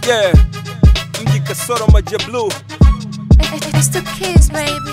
Yeah, mji kasoro maji ya blue. It's the kids, baby.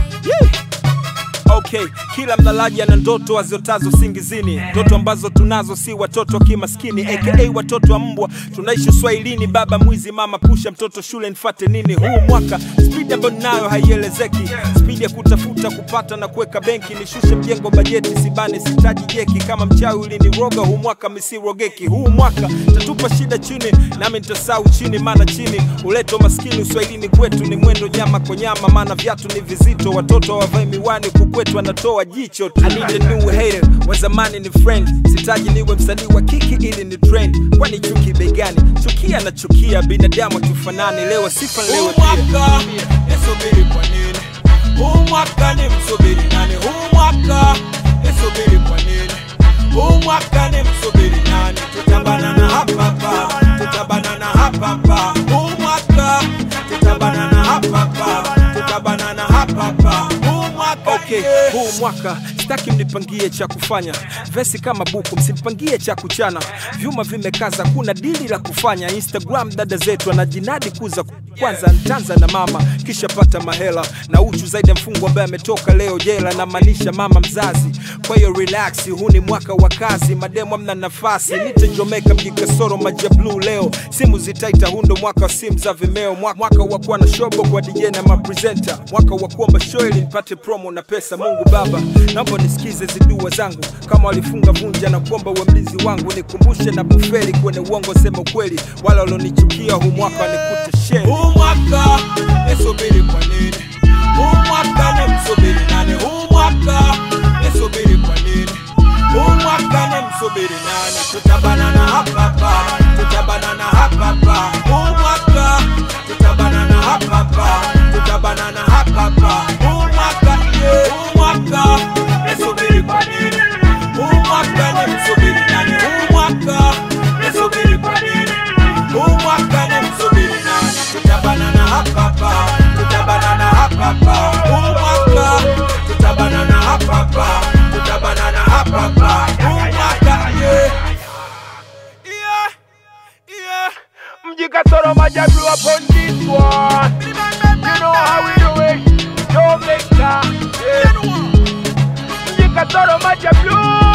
Okay, kila mlalaji ana ndoto aziotazo singizini, ndoto ambazo tunazo si watoto kimaskini, aka watoto wa mbwa. Tunaishi Swahilini, baba mwizi, mama pusha mtoto shule, nifate nini? Huu mwaka spidi ambayo ninayo haielezeki, spidi ya kutafuta kupata na kuweka benki, nishushe mjengo bajeti, sibane sitaji jeki, kama mchawi uliniroga, huu mwaka misirogeki. Huu mwaka tatupa shida chini, nami nitasau chini, maana chini uleto maskini. Uswahilini kwetu ni mwendo nyama kwa nyama, maana viatu ni vizito, watoto hawavai miwani huku kwetu anatoa jicho. I need a new hater, wa zamani ni friend, sitaji niwe msanii wa kiki ili ni trend, kwani chuki bei gani? Chukia na chukia, binadamu tufanani, leo sifa leo Huu mwaka nisubiri kwa nini? Huu mwaka ni msubiri nani? Huu mwaka nisubiri kwa nini? Huu mwaka ni msubiri nani? Tutabanana hapa hapa, tutabanana hapa hapa. Huu mwaka tutabanana hapa hapa, tutabanana hapa hapa. Huu mwaka Okay, yeah. huu mwaka sitaki mnipangie cha kufanya, vesi kama buku, msimpangie cha kuchana. Vyuma vimekaza, kuna dili la kufanya. Instagram dada zetu anajinadi kuza kwanza ntanza na mama, kisha pata mahela na uchu zaidi ya mfungwa ambaye ametoka leo jela, namaanisha mama mzazi. Kwa hiyo relax, huu ni mwaka wa kazi, mademo amna nafasi. Nitajomeka mji kasoro maji ya blue leo, simu zitaita, huu ndo mwaka wa simu za Vimeo, Mwa- mwaka wa kuwa na shobo kwa DJ na mapresenta, mwaka wa kuomba show ili nipate promo na pesa. Mungu Baba, naomba nisikize zidua zangu, kama walifunga vunja na kuomba uwe mlinzi wangu, nikumbushe na kufeli kwenye uongo, sema ukweli, wala walionichukia huu mwaka wanikute sheri. Huu mwaka nisubiri kwa nini? Huu mwaka ni msubiri nani? Huu mwaka nisubiri kwa nini? Huu mwaka ni msubiri nani? Tutabanana hapa hapa, tutabanana hapa hapa. Huu mwaka tutabanana hapa hapa, tutabanana hapa hapa. Huu mwaka yeah. Huu mwaka nisubiri kwa nini? Huu mwaka ni msubiri nani? Huu mwaka nisubiri kwa nini? Huu mwaka ni msubiri nani? Tutabanana hapa hapa, tutabanana hapa hapa. Huu mwaka tutabanana hapa hapa, tutabanana hapa hapa. Huu mwaka yeah. Yeah, yeah. Mji Kasoro Majablu upon this one. You know how we do it. Joe Victor. Yeah. Mji Kasoro Majablu.